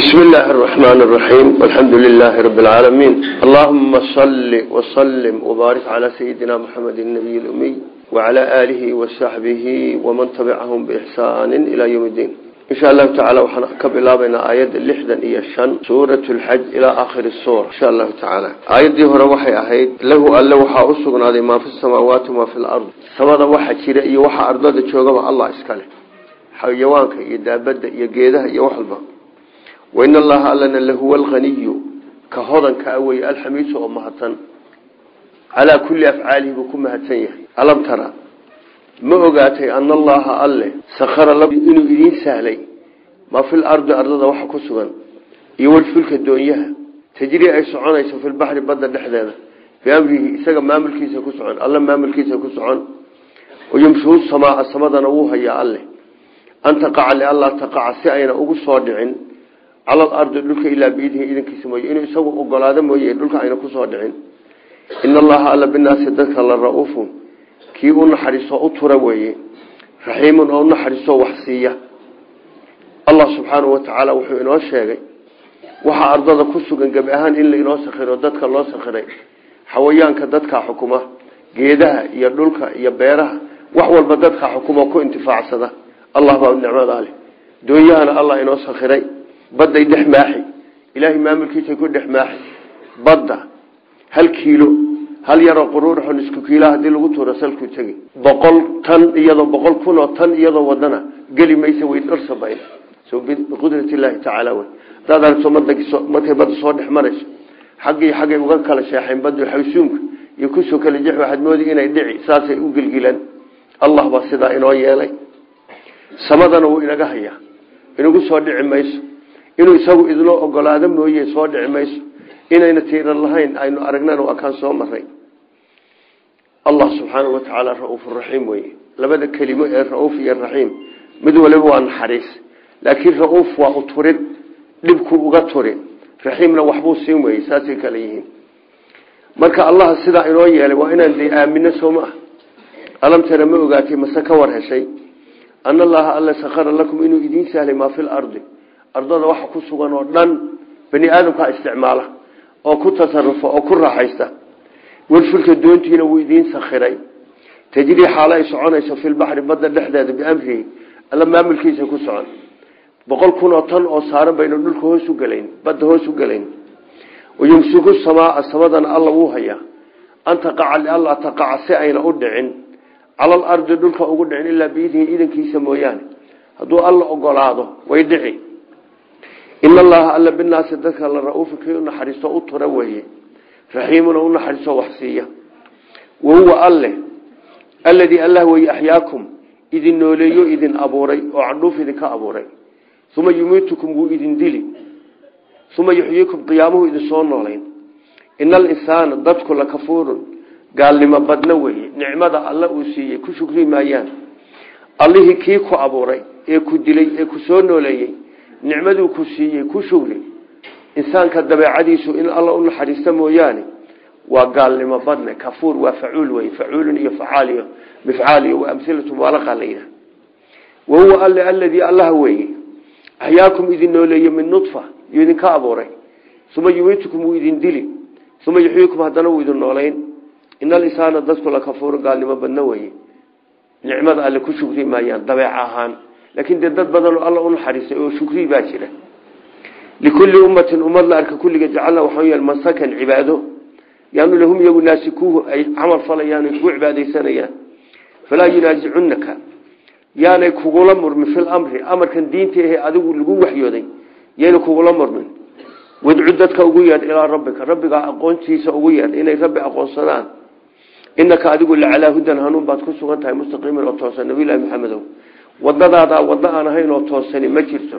بسم الله الرحمن الرحيم والحمد لله رب العالمين اللهم صل وسلم وبارك على سيدنا محمد النبي الأمي وعلى آله وصحبه ومن تبعهم بإحسان إلى يوم الدين إن شاء الله تعالى وحنقب إلى بين آيات اللحدا إيا الشن سورة الحج إلى آخر السورة إن شاء الله تعالى آيات دي هو روحي أهيد له ألا وحا أسقنا دي ما في السماوات وما في الأرض سمادا وحا كيرا إيا وحا أرضاد تشوغم الله إسكاله حيوانك إيا دابد إيا قيدها إيا وحلبا وإن الله ألنا لهو الغني كهضا كأوي الحميد ومهتا على كل أفعاله بكم مهتنيه ألم ترى ما أقاتي أن الله أله سخر الله إنه إذين سهلي ما في الأرض أرض وحا كسغا يول فلك الدنيا تجري أي سعون أيسا في البحر بدل لحدانا بأمره إساق ما ملكيسا كسعون الله ما ملكيسا كسعون ويمشوا السماء السماء نووها يا الله أن تقع لله تقع سعينا أقصى دعين cala alardi dhulka ilaa biidhi idankiisa mooye inuu isagu ogolaado mooye dhulka ayna kusoo dhicin ina allaha alla binaasi dadka la ra-uufun kii u naxariiso u tura weeye raxiimun oo u naxariiso wax siiya allah subxaanahu watacaala wuxuu inoo sheegay waxaa ardada ku sugan gebi ahaan in la inoo sakhiro dadka loo sakhiray xawayaanka dadka xukuma geedaha iyo dhulka iyo beeraha wax walba dadka xukuma ku intifaacsada allah baa nicmada leh doonyahana allah inoo sakhiray badday dhex maaxi ilaahay maamulkiisa ku dhex maaxi badda hal kiilo hal yaroo quruuraxon isku kiila hadii lagu tuuro salkuu tegi boqol tan iyadoo boqol kun oo tan iyadoo wadana geli maysa way dharsabayn so biqudrat illaahi tacaala wey hadaad aragto markay badda soo dhex marayso xaggii xaggay uga kala sheexeen baddu xawsuumka iyo kusoo kala jex waxaad moodi inay dhici saasay u gelgilaan allah baa sidaa inoo yeelay samadana wuu inaga hayaa inagu soo dhici mayso inuu isagu idloo ogolaado mooye soo dhici mayso inayna tiiran lahayn aynu aragnana waa kaan soo maray allah subxaanau watacaala ra-uuf raxiim weye labada kelimo ee ra-uuf iyo raxiim mid waliba waa naxariis laakiin ra-uuf waa uturid dhibkuu uga turi raxiimna waxbuu siin weye saasay kale yihiin marka allah sidaa inoo yeelay waa inaan de aamino soo ma ah alam tara ma ogaatay mase ka war heshay ana allaha alla sakhara lakum inuu idiin sahlay maa fi lardi ardada waxa ku sugan oo dhan bani aadamkaa isticmaala oo ku tasarufa oo ku raaxaysta welfulka doontiina wuu idiin sakhiray tajrii xaalo ay soconayso filbaxri badda dhexdeeda biamrihi alla maamulkiisa ku socon boqol kun oo tan oo saaran baynu dhulka hoos u gelayn badda hoos u gelayn wayumsiku samaaa samadana alla wuu hayaa an taqaca lialla taqaca si ayna u dhicin cala alardi dhulka ugu dhicin ilaa biidnihi idankiisa mooyaane hadduu alla ogolaado way dhici in allaha alla binaasi dadka la ra-uufi kii u naxariisto u tura weeye raxiimuna u naxariisto wax siiya wahuwa alle alladii allah weye axyaakum idin nooleeyo idin abuuray oo candhuuf idinka abuuray uma yumiitukum wuu idin dili uma yuxyiikum qiyaamuhu idin soo noolayn ina alinsaana dadku la kafuurun gaalnimo badna weeye nicmada alla uu siiyey ku shukri maayaan allihii kii ku abuuray ee ku dilay ee ku soo nooleeyey nicmaduu ku siiyey ku shugri insaanka dabeecadiisu in alla u naxariista mooyaane waa gaalnimo badne kafuur waa facuul wey facuulun iyo facaaliyo mifcaaliyo waa amhilatu mubaalaqa la yidhaha wahuwa alle aladii allaha weeye axyaakum idin nooleeye min nudfa yuu idinka abuuray uma yumiitukum wuu idin dili uma yuxyiikum haddana wuu idin noolayn ina alisaana dadku la kafuur gaalnimo badna weye nicmada alle ku shugri maayaan dabeec ahaan laakiin dee dad badanoo alla u naxariistay oo shukri baa jira likulli ummatin ummad la arka kulliga jacalna waxaa yeel mansakan cibaado yaanu lahum iyagu naasikuuhu ay camal falayaan ay kugu cibaadaysanayaan falaa yunaasicunaka yaanay kugula murmin fil amri amarkan diinta ahe adigu lagu waxyooday yayna kugula murmin wadcu dadka ugu yeedh ilaa rabbika rabbigaa aqoontiisa ugu yeedh inay rabbi aqoonsadaan inaka adigu lacalaa hudan hanuun baad ku sugan tahay mustaqiiman oo toosan nabilahi maxamedow wadadaada waddo aan ahayn oo toosani ma jirto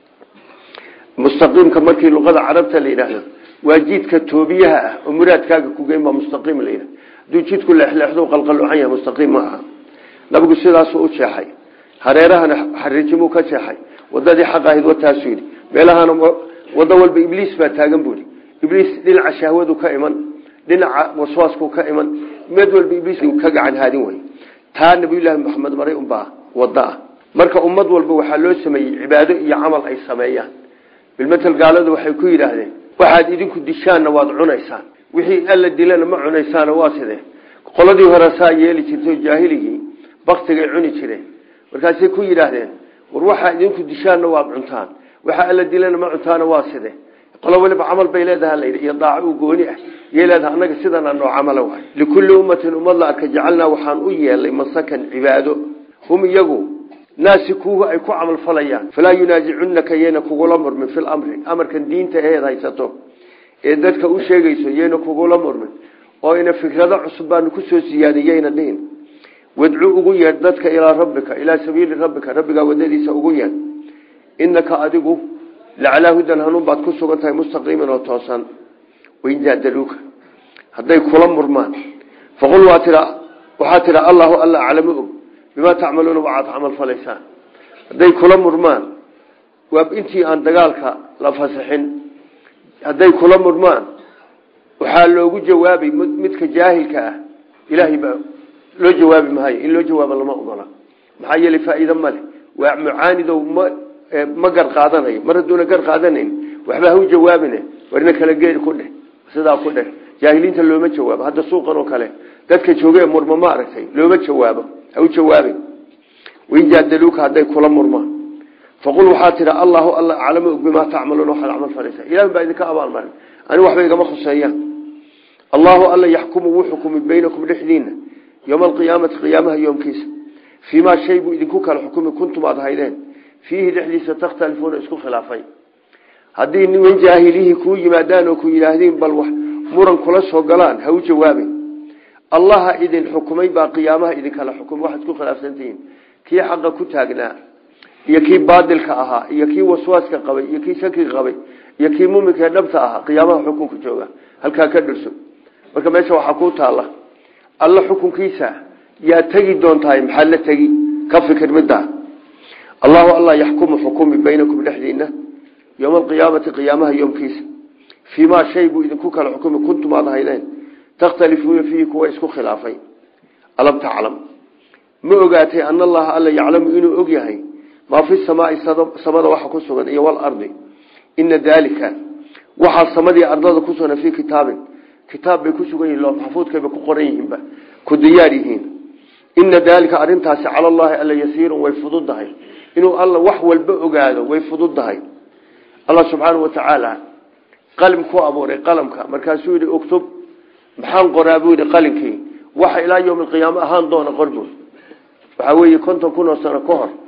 mustaqiimka markii luqada carabta la yidhaahdo waa jidka toobiyaha ah oo muraadkaaga kugeyn baa mustaqiim la yidhahdo hadduu jidku leexleexdo qalqaluucan yahay mustaqiim ma aha nabigu sidaasuu u jeexay hareerahana xariijimuu ka jeexay wadadii xaq ahayd wataasuu yidhi meelahana waddo walba ibliis baa taagan buuhi ibliis dhinaca shahwadu ka iman dhinaca waswaasku ka iman mid walba ibliis ka gacan haadin wey taa nabiyullaahi maxamed maray unbaa waddo ah marka ummad walba waxaa loo sameeyey cibaado iyo camal ay sameeyaan bilmatel gaaladu waxay ku yidhaahdeen waxaad idinku dishaanna waad cunaysaan wixii alla dilana ma cunaysaana waa sidee qoladii hore saa yeeli jirtay jaahiligii baktigay cuni jireen markaasay ku yidhaahdeen war waxaa idinku dishaanna waad cuntaan waxa alla dilana ma cuntaana waa sidee qolo waliba camal bay leedaha layidhi iyo daaco u gooni ah yay leedaha annaga sidana noo camala waay likulli ummatin ummad la arka jacalnaa waxaan u yeelay masakan cibaado hum iyagu naasikuuhu ay ku camal falayaan falaa yunaasicunaka yayna kugula murmin fi lamri amarkan diinta eed haysato ee dadka u sheegayso yayna kugula murmin oo ina fikrado cusub baanu kusoo siyaadin yayna dhihin wadcu ugu yeedh dadka ilaa rabbika ilaa sabiili rabbika rabbigaa wadadiisa ugu yeedh inaka adigu lacalaa hudan hanuun baad ku sugan tahay mustaqiiman oo toosan wain jaadaluuka hadday kula murmaan faqul waa tia waxaa tidha allahu alla aclamu og bimaa tacmaluuna waxaad camal falaysaan hadday kula murmaan waa intii aan dagaalka la fasaxin hadday kula murmaan waxaa loogu jawaabay midka jaahilka ah ilaahay baa loo jawaabi maayo in loo jawaabo lama ogola maxaa yeelay faa'iide male waa mucaanidow ma ma gar qaadanayo mar hadduuna gar qaadanayn waxba ha u jawaabine warna kala geed ku dheh sidaa ku dheh jaahiliinta looma jawaabo hadda suuqan oo kale dadka jooge murma ma aragtay looma jawaabo ha u jawaabin wain jaadaluuka hadday kula murmaan faqul waxaa tidha allahu alla aclamu og bimaa tacmaluuna waxaad camal falaysaa ilahi baa idinka abaalmarin ani waxba igama khuseeyaan allahu alla yaxkumu wuu xukumi baynakum dhexdiina yowma alqiyaamati qiyaamaha yoomkiisa fii maa shay buu idinku kala xukumi kuntum aad haydeen fiihi dhexdiisa takhtalifuuna isku khilaafay haddii niman jaahilihii kuu yimaadaan oo ku yidhaahdiin bal wax muran kula soo galaan ha u jawaabin allaha idin xukumay baa qiyaamaha idinkala xukumay waxaad ku khilaafsantihiin kii xaqa ku taagnaa iyo kii baadilka ahaa iyo kii waswaaska qabay iyo kii shakiga qabay iyo kii muminkaee dhabta ahaa qiyaamaha xukunka jooga halkaa ka dhirso marka meesha waxaa ku taalla alla xukunkiisa yaa tegi doontahay maxaad la tegi ka fikir middaa allahu alla yaxkumu xukumi baynakum dhexdiina yowma alqiyaamati qiyaamaha yoomkiisa fii maa shay buu idinku kala xukumi kuntum aad haydeen takhtalifuuna fiihi kuwa isku khilaafay alam taclam ma ogaatay ana allaha alla yaclamu inuu og yahay maa fi samaai samada waxa ku sugan iyo walardi ina daalika waxaa samadii ardada ku sugan fii kitaabin kitaab bay ku sugan yihin maxfuudkayba ku qoran yihiinba ku diyaar yihiin ina daalika arintaasi cala allahi alla yasiirun way fududahay inuu alla wax walba ogaado way fududahay allah subxaanau watacaala qalim ku abuuray qalamka markaasuu yidhi uktub maxaan qoraa buu yidhi qalinkii waxa ilaa yowmi alqiyaama ahaan doona qorbu waxaa weeye konton kun oo sano ka hor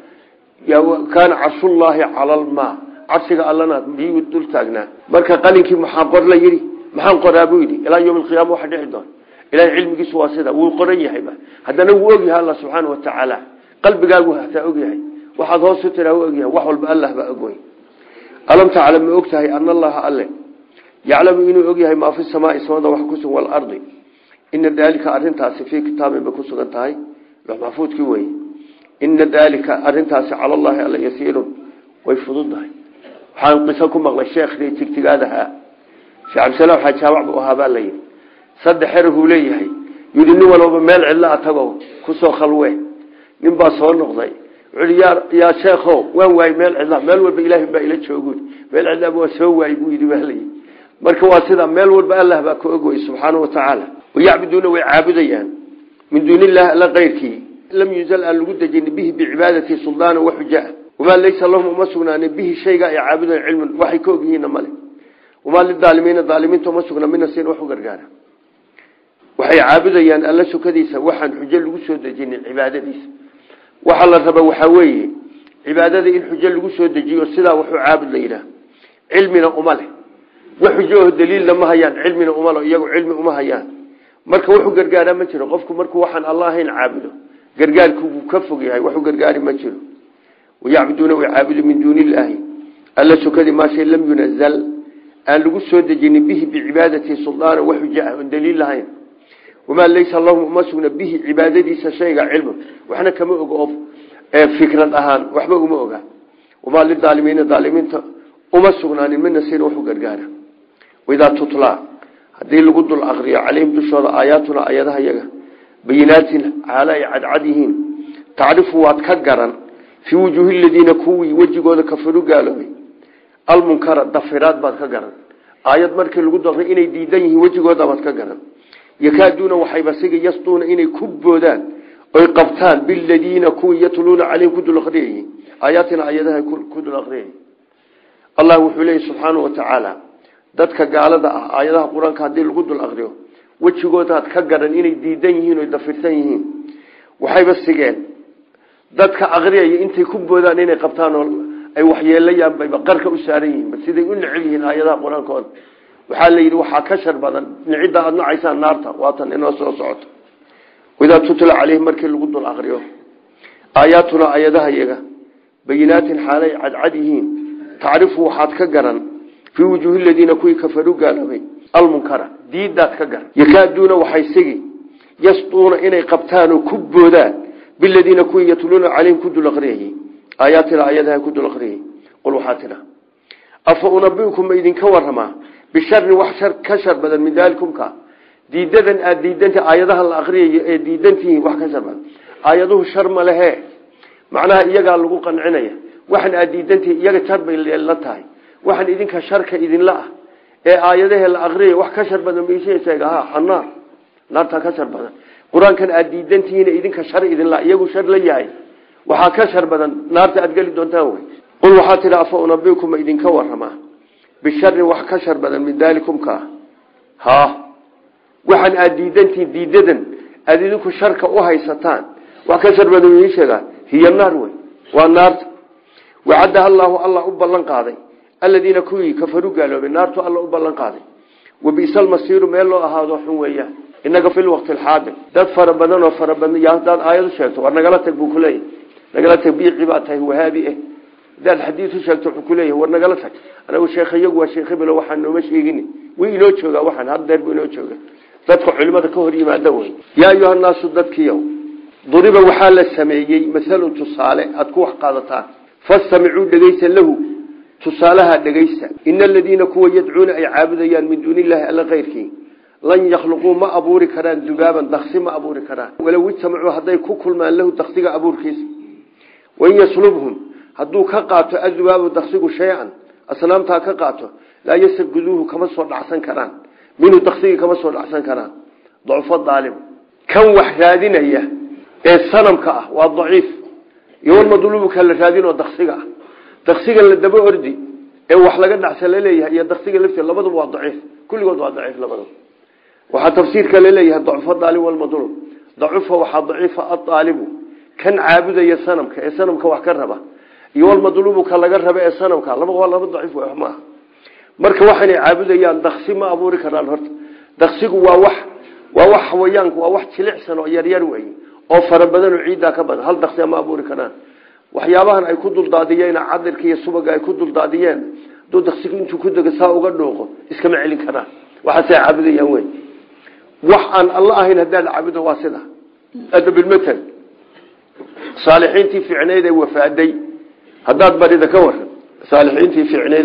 kaana carshullaahi cala almaa cabsiga allana biyuu dul taagnaa marka qalinkii maxaa qor la yidhi maxaan qoraa buu yidhi ilaa yowmi alqiyaama waxa dhici doona ilahay cilmigiisu waa sida wuu qoran yahayba haddana wuu ogyahay alla subxaana watacaala qalbigaagu hataa ogyahay waxaad hoos u tiraa u ogyahay wax walba allah baa ogwey alam taclam ma og tahay ana allaha alle yaclamu inuu og yahay maa fi samaai samada wax kusugan waalardi ina daalika arintaasi fii kitaabin bay ku sugan tahay maxfuudkii wey ina daalika arintaasi cala allahi alla yasiirun way fududahay waxaan qiso ku maqlay sheekhdii tigtigaadahaa sheekh cabdisalaam xajaabac buu ahaa baa layidhi saddex xerahuu leeyahay yidhi nin walbaba meel cidla a tago kusoo khalwe nin baa soo noqday wuxuui yaa yaa sheekho waan waayey meel cidla meel walba ilaahay baa ila joogu meel cidlaaba waa soo waayey buu yidhi baa layidhi marka waa sida meel walba allah baa ka ogwey subxaanau watacaala wayacbuduuna way caabudayaan min duuni illahi alla keyrkii lam yuzal aan lagu dejin bihi bicibaadati suldaana waxujaa wamaa laysa lahum uma sugnaanin bihi shayga ay caabudayan cilmun waxay ka ogyihiinna male wamaa lidaalimiina daalimiinta uma sugna mina siin wax u gargaara waxay caabudayaan alla sukadiisa waxaan xujo lagu soo dejinin cibaadadiisa waxaa la raba waxaa weeye cibaadada in xujo lagu soo dejiyo sidaa waxu caabud la yidhaah cilmina uma leh wax xujoho daliilna ma hayaan cilmina uma le iyagu cilmi uma hayaan marka wuxuu gargaaraa ma jiro qofku markuu waxaan alla ahayn caabudo gargaarkuuu ka fog yahay waxu gargaari ma jiro wayacbuduuna way caabudu min duuni illaahi alla sukadii maa shay lam yunazal aan lagu soo dejinin bihi bicibaadati suldaana wax xujo ah oon daliil lahayn wamaa laysa lahum uma sugna bihi cibaadadiisa shayga cilmu waxna kama ogo oo fikrad ahaan waxba uma oga wamaa lidaalimiina daalimiinta uma sugnaanin mina siin waxu gargaara waidaa tutlaa haddii lagu dul akriyo calayhim dushooda aayaatuna ayadaha yaga bayinaatin xaala ay cadcad yihiin tacrifu waad ka garan fii wujuuhi ladiina kuwii wejigooda kafaru gaaloobay almunkara dafiraad baad ka garan aayad markii lagu daqray inay diidan yihiin wejigooda baad ka garan yakaaduuna waxayba siga yasduuna inay ku boodaan oy qabtaan biladiina kuwii yatluuna caleyhim ku dul aqriyayey aayaatina ayadaha ku dul aqriyayay allah wuxuu leeyahy subxaanau watacaala dadka gaalada ah aayadaha qur-aanka haddii lagu dul aqriyo wejigoodaad ka garan inay diidan yihiin oy dafirsan yihiin waxayba sigeen dadka aqriyaya intay ku boodaan inay qabtaan oo ay waxyeelayaan bayba qarka u saaran yihiin siday u neceb yihiin aayadaha qur-aankooda waxaa la yidhi waxaa ka shar badan nicidda aada nacaysaan naarta waatan inoo soo socoto idaa tutla caleyhim markii lagu dul aqriyo aayaatuna ayadaha yaga bayinaatin xaalay cadcad yihiin tacrifu waxaad ka garan fii wujuuhi ladiina kuwii kafaruu gaaloobay almunkara diidaad ka garan yakaaduuna waxay sigi yasduuna inay qabtaan oo ku boodaan biladiina kuwii yatluuna caleyhim ku dul aqriyayey aayaatina ayadaha ku dul aqriyay qul waxaa tidha afa unabiukum ma idinka waramaa bisharin wax shar ka shar badan min daalikumka diidadan aada diidanta aayadaha la aqriyayo ee diidantihiin wax ka shar badan aayaduhu shar ma lehe macnaha iyagaa lagu qancinaya waxan aada diidantihiin iyaga shar bay la tahay waxaan idinka sharka idinla ah ee aayadahe la aqriyay wax ka shar badan maisheeg ha xanaar naartaa ka shar badan qur-aankan aada diidantihiin idinka shar idinla iyagu shar la yahay waxaa ka shar badan naarta aada geli doontaan wey qul waxaa tidhi afa unabikum ma idinka waramaa bisharin wax ka shar badan min daalikumka ha waxaan aada diidantihiin diidadan aada idinku sharka u haysataan wax ka shar badan ii sheegaa hiya naar wey waa naarta wacaddaha allaahu allah u ballan qaaday aladiina kuwii kafaruu gaaloobay naartu alla u ballan qaaday wabisa almasiiru meel loo ahaado xun weeyaan inaga fi lwaqti alxaadir dad fara badan oo fara badan yaa hadaad aayadu sheegto war nagala tag buu kuleeyahy nagala tag biici baa tahay wahaabi eh hadaad xadiid u sheegto wuxuu kuleeyahy war nagala tag anagu sheekhayagu waa sheekh hebelo waxaan nooma sheegin way inoo joogaa waxaan haddeer buu inoo jooga dadka culimada ka hor yimaada wey yaa ayuha naasu dadkiiyow duriba waxaa la sameeyey masalun tusaale aada ku wax qaadataan fastamicuu dhegeysa lahu tusaalaha dhegeysta ina aladiina kuwa yadcuuna ay caabudayaan min duuni illaahi alla keyrkii lan yakhluquu ma abuuri karaan dubaaban daksi ma abuuri karaan walow ijtamacuu hadday ku kulmaan lahu daksiga abuurkiisa wain yaslubhum hadduu ka qaato adubaabu daksigu shay-an asnaamtaa ka qaato laa yastaguduuhu kama soo dhacsan karaan minhu daksigii kama soo dhacsan karaan dacufo daalim kan wax raadinaya ee sanamka ah waa daciif iyo walmadluubka la raadinoo daksiga ah daksiga la daba ordi ee wax laga dhacsa laleeyahay iyo daksiga lafti labaduba waa daciif kulligood waa daciif labaduba waxaa tafsiirka laleeyahay dacufo daalim walmadluub dacufa waxaa daciifa aaalibu kan caabudaya sanamka ee sanamka wax ka raba iyo walmadluubu ka laga raba ee sanamka laba waa laba daciif w maaha marka waxaynay caabudayaan daksi ma abuuri karaan horta daksigu waa wax waa wax xawayaanku waa wax jilicsan oo yaryar wey oo fara badan oo ciiddaa ka badan hal daksi ma abuuri karaan waxyaabahan ay ku duldaadiyeen cadirka iyo subaga ay ku duldaadiyeen haduu daksigu intuu ku dego saa uga dhuuqo iskama celin karaan waxaasay caabudayaan wey wax aan alla ahayn haddaad caabudo waa sida adabilmatal saalixiintii fiicneyd ee wafaaday haddaad barida ka waran saalixiintii fiicneyd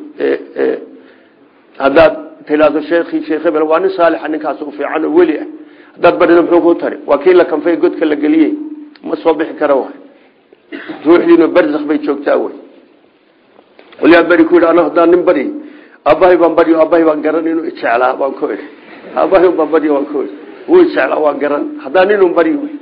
ee haddaad tilaado sheekii sheekh hebel waa nin saalixa ninkaas u fiican oo weli ah haddaad barida muxuu ku tari waa kii la kanfay godka la geliyey ma soo bixi kara waay ruuxdiina barzakh bay joogtaa wey walyaa beri ku yidhi ana haddaan nin bari aabbahay baan baryo aabbahay baan garan inuu ijeclaa baan ku idhi aabbahay baan baryo waan ku idhi wuu ijeclaa waan garan haddaan inuu baryo wey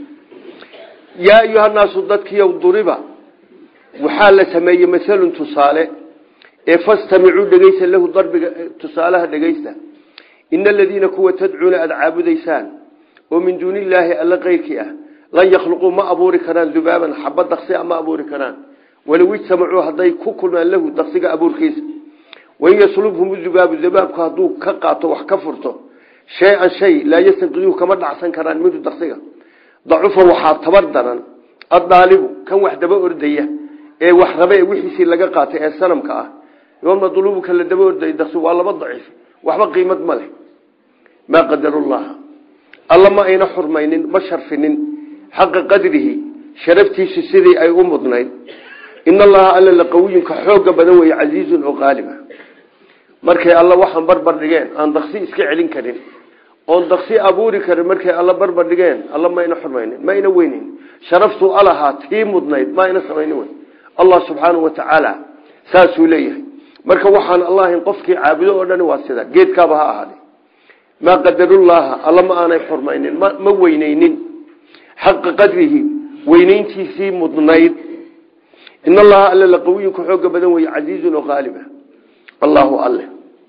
yaa ayuhanaasu dadkiiyow duriba waxaa la sameeyey masalun tusaale ee fastamicuu dhegeysa lahu darbiga tusaalaha dhegeysta ina aladiina kuwa tadcuuna aada caabudaysaan oo min duuni illaahi alla keyrkii ah lan yakhluquu ma abuuri karaan dubaaban xaba daksia ma abuuri karaan walow ijtamacuu hadday ku kulmaan lahu daksiga abuurkiisa wain yaslubhum dubaabu dabaabku hadduu ka qaato wax ka furto shay-an shay laa yastanqiduuhu kama dhacsan karaan minhu daksiga dacufa waxaa tabar daran addaalibu kan wax daba ordaya ee wax raba ee wixiisii laga qaatay ee sanamka ah madluubuka la daba ordaya daksi waa laba daciif waxba qiimad ma leh maa qadarullaha alla ma ayna xurmaynin ma sharfinin xaqa qadrihi sharaftiisu sidii ay u mudnayd in allaha alla laqawiyunka xooga badan weeye casiizun oo qaaliba markay alla waxaan barbar dhigeen aan daksi iska celin karin oon daksi abuuri karin markay alla barbar dhigeen alla mayna xurmaynin mayna weynin sharaftuu alahaa tii mudnayd ma ayna samaynin wey allah subxaanau watacaala saasuu leeyahay marka waxaan allahin qofkii caabudo oo dhani waa sida geedkaaba ha ahaade maa qadarullaaha alla ma aanay xurmaynin ma weyneynin xaqa qadrihi weyneyntiisii mudnayd in allaha alle laqawiyun ku xooga badan weye casiizun oo qaaliba allahu alle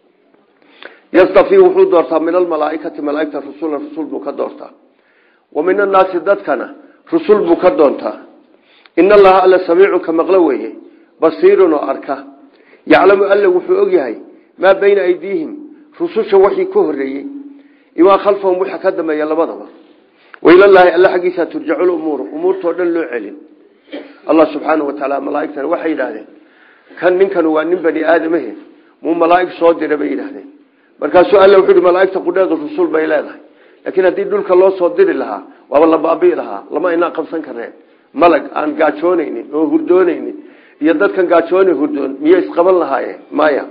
yastafii wuxuu doortaa min almalaaikati malaaigta rusulan rusul buu ka doortaa wa min annaasi dadkana rusul buu ka doontaa in allaha alle samiicun ka maqlo weeye basiirun oo arka yaclamu alle wuxuu ogyahay maa bayna aydiihim rususha waxii ka horeeyey imaa khalfahum waxa ka dambeeya labadaba wailallaahi alle xaggiisa turjacu lumuuru umuurtao dhan loo celin allah subxaanau watacaala malaaigtana waxay yidhaahdeen kan ninkan waa nin bani aadamahe muu malaaig soo dira bay yidhaahdeen markaasuu alle wuxuu yihi malaaigta qudheedu rusul bay leedahay laakiin haddii dhulka loo soo diri lahaa waaba la baabii lahaa lama inaa qabsan kareen malag aan gaajoonaynin oo hurdoonaynin iyo dadkan gaajoona hurdoon miyay isqaban lahaayeen maya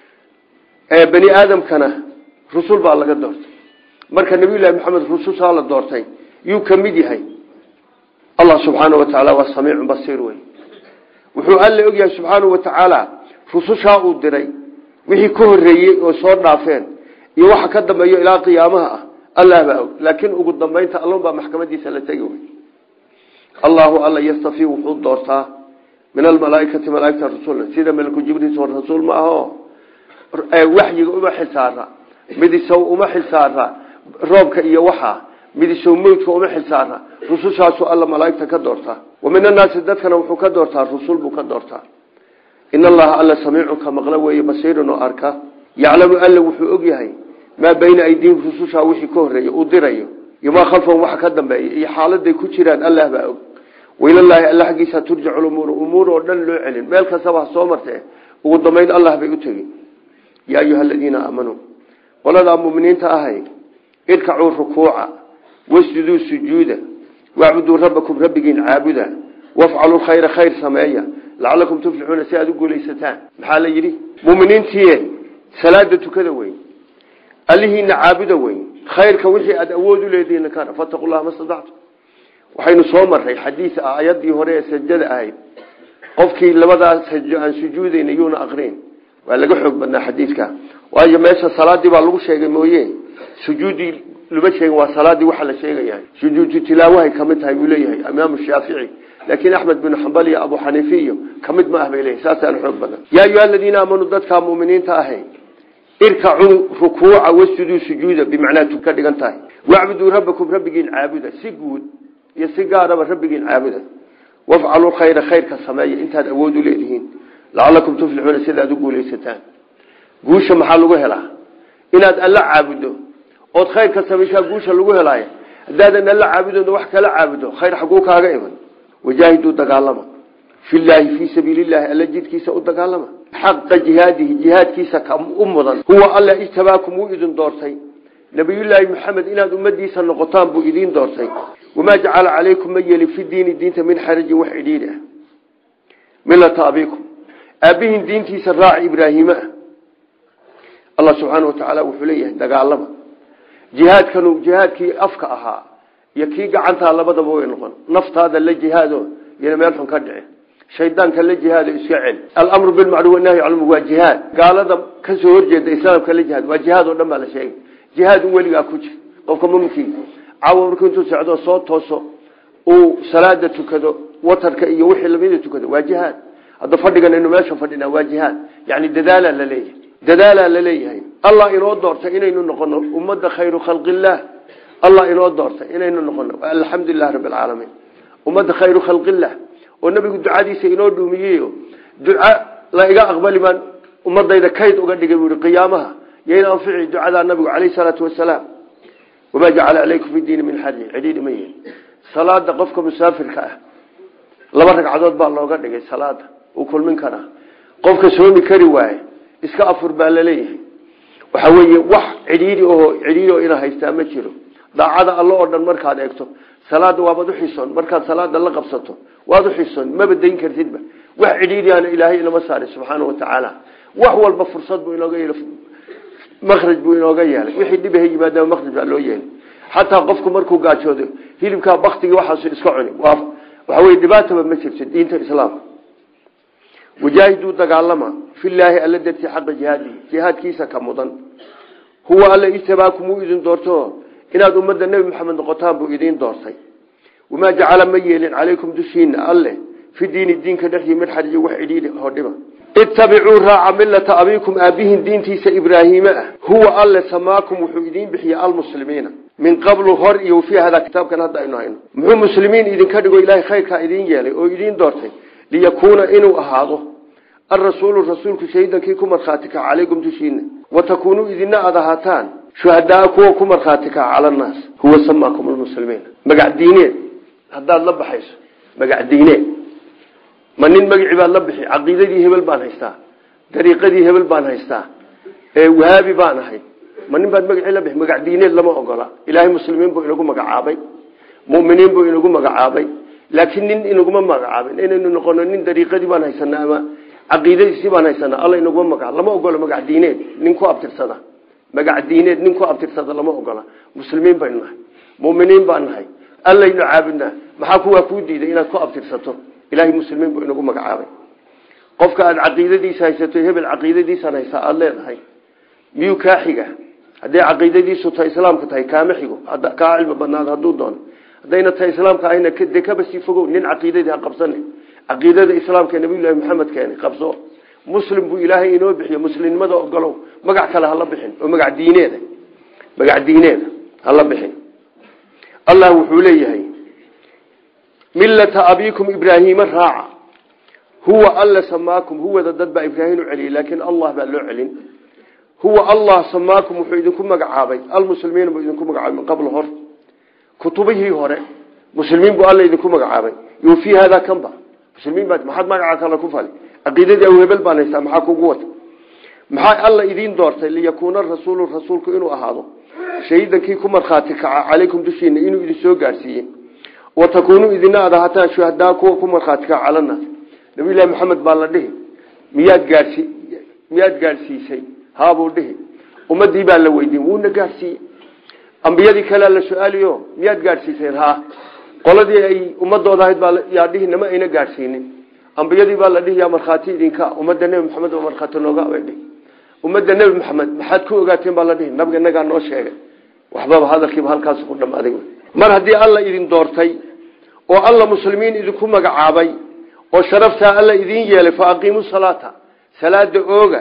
bani aadamkana rusul baa laga doortay marka nabiyullahi maxamed rusushaa la doortay yuu ka mid yahay allah subxaanau watacaala waa samiicun basiir wey wuxuu alle ogyahay subxaanau watacaala rusushaa uu diray wixii ka horeeyey oo soo dhaafeen iyo waxa ka dambeeyo ilaa qiyaamaha ah allah baa og laakiin ugu dambeynta allon baa maxkamadiisa la tegi wey allahu alla yastafii wuxuu doortaa min almalaaikati malaaigta rasuula sida malku jibriil rasuul ma aho waxyiga uma xilsaara midisow uma xilsaara roobka iyo waxa midisow mawdka uma xilsaara rusushaasu alla malaaigta ka doortaa wa min annaasi dadkana wuxuu ka doortaa rusul buu ka doortaa in allaha alla samiicun ka maqlo weeye basiirun oo arka yaclamu alla wuxuu ogyahay maa bayna aydiihim rusushaa wixii ka horeeya uu dirayo iyo maa khalfahum waxa ka dambeeya iyo xaaladay ku jiraan allah baa og wailallaahi alla xaggiisa turjacu lumuuru umuur oo dhan loo celin meel kastaba ha soo martee ugu dambayn allah bay u tegi yaa ayuha aladiina aamanuu qoladaa muminiinta ahay irkacuu rukuuca wasjuduu sujuuda wacbuduu rabbakum rabbigiin caabuda wafcaluu khayra khayr sameeya lacalakum tuflixuuna si aada u guulaysataan maxaa la yidhi muminiintiie salaada tukada weyn allihiina caabuda weyn khayrka wixii aada awood u leedihiin kana fataqu llaha ma stadactu waxaynu soo maray xadiis ah ayadii hore ee sajada ahayd qofkii labadaa sajo aan sujuudayn yuuna aqrin waa laga xoog badnaa xadiidka waayo meesha salaadii baa lagu sheegay mooye sujuudii lama sheegin waa salaadii waxa la sheegaya sujuudu tilaawahay kamid tahay buu leeyahay imaamu shaafici laakiin axmed bin xambal iyo abu xaniifi iyo kamid ma ah bay leeyahay saasaana xoog badan yaa ayuha aladiina aamanuu dadkaa muminiinta ahay irkacuu rukuuca wasjuduu sujuuda bimacnaa tu ka dhigan tahay wacbuduu rabbakum rabbigiin caabuda si guud iyo si gaaraba rabbigiin caabuda wafcaluu khayra khayrka sameeya intaad awood u leedihiin lacalakum tuflixuuna sidaad u guulaysataan guusha maxaa lagu helaa inaad alla caabudo ood khayrka samaysaa guusha lagu helaayo haddaadan alla caabudoona wax kala caabudo khayr xaguu kaaga iman wajaahiduu dagaalama filaahi fii sabiilillahi alla jidkiisa u dagaalama xaqa jihaadihi jihaadkiisa ka u mudan huwa alla ijtabaakum wuu idin doortay nabiyullaahi maxamed inaad ummadiisa noqotaan buu idiin doortay wamaa jacala calaykum ma yeelin fi diini diinta min xarajin wax cidhiidhi ah milata abikum aabbihiin diintiisa raaci ibraahiima ah allah subxaana wa tacaala wuxuu leeyahay dagaalama jihaadkanu jihaadkii afka ahaa iyo kii gacantaa labadaba way noqon naftaada la jihaado iyona meel xun ka dhici shaydaanka la jihaado iska celi alamru bilmacruuf wanahyi canlmu waa jihaad gaalada kasoo horjeeda islaamka la jihaad waa jihaad oo dhan baa la sheegay jihaad un weligaa ku jir qofka muminkii caawa markuu intuu socdo soo tooso uu salaada tukado watarka iyo wixii lamida tukado waa jihaad hadda fadhigan inu meesha fadhina waa jihaad yani dadaalaa la leeyahay dadaalaa la leeyahay allah inoo doortay inaynu noqono ummada khayru khalqillaah allah inoo doortay inaynu noqono alxamdulilah rabbi alcaalamiin ummadda khayru khalqillaah oo nabigu ducadiisa inoo dhuumiyeyo duca la iga aqbali baan ummadayda kayd uga dhigay buui qiyaamaha yayna anfici ducadaa nabigu caleyh salaatu wasalaam wamaa jacala calaykum fi diini min xarji cidhiidhi ma yihin salaada qofka musaafirka ah laba ragcadood baa looga dhigay salaada uu kulmin karaa qofka soomi kari waaye iska afur baa laleeyahay waxa weeye wax cidhiidhi oo cidhiidhi oo ina haystaa ma jiro daacada alle oo dhan markaad eegto salaada waabaad uxisoon markaad salaada la qabsato waad uxisoon maba dayn kartidba wax cidhiidhiana ilaahay inama saaray subxaana wa tacaala wax walba fursad buu inooga yeelay makraj buu inooga yeelay wixii dhibaha yimaadaba makraj baa loo yeelay xataa qofku markuu gaajoodo hilibkaa baktigii waxaasu iska cuni waxa wey dhibaataba ma jirto diinta islaamka wajaahiduu dagaalama filaahi alla dartii xaqa jihaadihi jihaadkiisa ka mudan huwa alla ijtabaakum wuu idin doorto inaad ummadda nebi maxamed noqotaan buu idiin doortay wamaa jacala ma yeelin calaykum dushiina alle fi diini diinka dhexdii mid xariji wax cidhiidhi hodhiba ittabicuu raaca millata abiikum aabihin diintiisa ibraahiime ah huwa alle samaakum wuxuu idiin bixiyey almuslimiina min qablu hor iyo fii hadaa kitaabkan hadda aynu hayno muxuu muslimiin idinka dhigo ilaahay khayrkaa idiin yeelay oo idiin doortay liyakuuna inuu ahaado alrasuulu rasuulku shahidankii ku markhaati kaca calaykum dushiina watakuunuu idina aad ahaataan shuhadaa kuwa ku markhaati kaca cala annaas huwa samaakum almuslimiin magac diineed haddaad la baxayso magac diineed ma nin magacii baad la bixi caqiidadii hebel baan haystaa dariiqadii hebel baan haystaa wahaabi baan ahay ma nin baad magacii la bixi magac diineed lama ogola ilaahay muslimiin buu inagu magacaabay muminiin buu inagu magacaabay laakiin nin inaguma magacaabin inaynu noqono nin dariiqadii baan haysanaa ama caqiidadiisii baan haysanaa alla inaguma magaca lama ogola magac diineed nin ku abtirsada magac diineed nin ku abtirsada lama ogola muslimiin baynu nahay muminiin baan nahay allaynu caabudnaa maxaa kuwaa kuu diiday inaad ku abtirsato ilaahay muslimiin buu inagu magacaabay qofka aad caqiidadiisa haysato hebel caqiidadiisaan haysaa aada leedahay miyuu kaa xiga hadday caqiidadiisu tahay islaamka tahay kaama xigo kaa cilmi badnaado hadduu doono haddayna tahay islaamka ahayna dee kaba sii fogow nin caqiidadii ha qabsane caqiidada islaamka nabiyullaahi maxamed keeni qabso muslim buu ilaahay inoo bixiyo muslimnimada ogolow magac kale hala bixin oo magac diineeda magac diineeda hala bixin allah wuxuu leeyahay millata abiikum ibraahiima raaca huwa alla samaakum huwada dad baa ibraahim u celiyey laakiin allah baa loo celin huwa allah samaakum wuxuu idinku magacaabay almuslimiina buu idinku magacaabay min qabl hor kutubihii hore muslimiin buu alla idinku magacaabay yo fii haadaa kanba muslimiin baa maxaad magaca kale ku fali caqiidadii aw hebel baan haystaa maxaa kugu wata maxaa alla idiin doortay liyakuuna rasuulu rasuulku inuu ahaado shahiidankii ku markhaati kaca calaykum dushiina inuu idin soo gaarsiiye watakuunuu idina aad ahataan shuhadaa kuwa ku markhaati kaca calanaas nabiyullaahi maxamed baa la dhihi miyaad gaadhsi miyaad gaadhsiisay haabuu dhihi ummadii baa la weydiin wuuna gaadhsiiyey ambiyadii kalea la su-aaliyo miyaad gaadhsiiseen ha qoladii ay ummadooda ahayd baa yaa dhihi nama ayna gaadhsiinin ambiyadii baa la dhihi yaa markhaati idinka ummadda nebi maxamed oo markhaati nooga bay dhihi ummadda nebi maxamed maxaad ku ogaateen baa la dhihi nabiga inagaa noo sheegay waxbaba hadalkiiba halkaas ku dhamaaday mar haddii alla idin doortay oo alla muslimiin idinku magacaabay oo sharaftaa alla idiin yeelay fa aqiimu salaata salaada ooga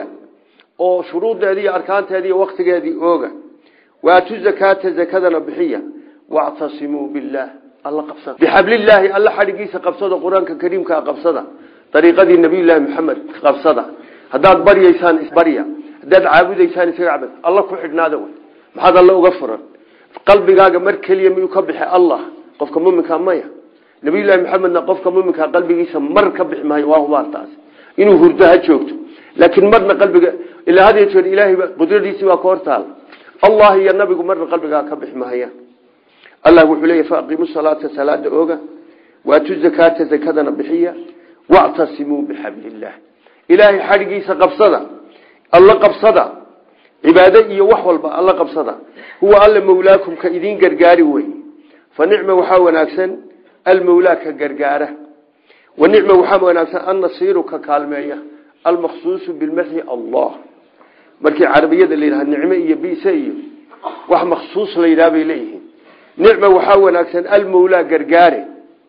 oo shuruuddeedii iyo arkaanteedii iyo waktigeedii ooga waatu zakaata zakadana bixiya wactasimuu billaah alla qabsada bixablillaahi alla xadhigiisa qabsada qur-aanka kariimkaa qabsada dariiqadii nabiyullaahi maxamed qabsada haddaad baryaysaan isbarya haddaad caabudaysaan isaga cabad alla ku xidhnaada wey maxaad alla uga furan qalbigaaga mar keliya miyuu ka bixi allah qofka muminka maya nabiyullaahi maxamedna qofka muminka qalbigiisa mar ka bixi maayo waa hubaartaas inuu hurdo ha joogto laakiin marna qalbiga ilaa had jeer ilaahayba qudradiisii baa ka hortaal allah iyo nabigu marna qalbigaa ka bixi mahaya allah wuxuu leeyahy faaqiimu salaata salaada ooga waatu zakaata zakadana bixiya wactasimuu bixablillaah ilaahay xadhigiisa qabsada alla qabsada cibaado iyo wax walba alla qabsada huwa alla mawlaakum ka idiin gargaari wey fa nicma waxaa wanaagsan almawlaa ka gargaara wa nicma waxaa wanaagsan annasiiru ka kaalmeeya almaqsuusu bilmadxi allah markii carabiyada la yidhaha nicme iyo bise iyo wax maksuus la yidhaha bay leeyihiin nicma waxaa wanaagsan almawlaa gargaare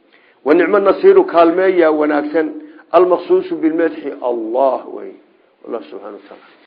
wa nicmo nasiiru kaalmeeya wanaagsan almaqsuusu bilmadxi allah wey wallah subxana wa taala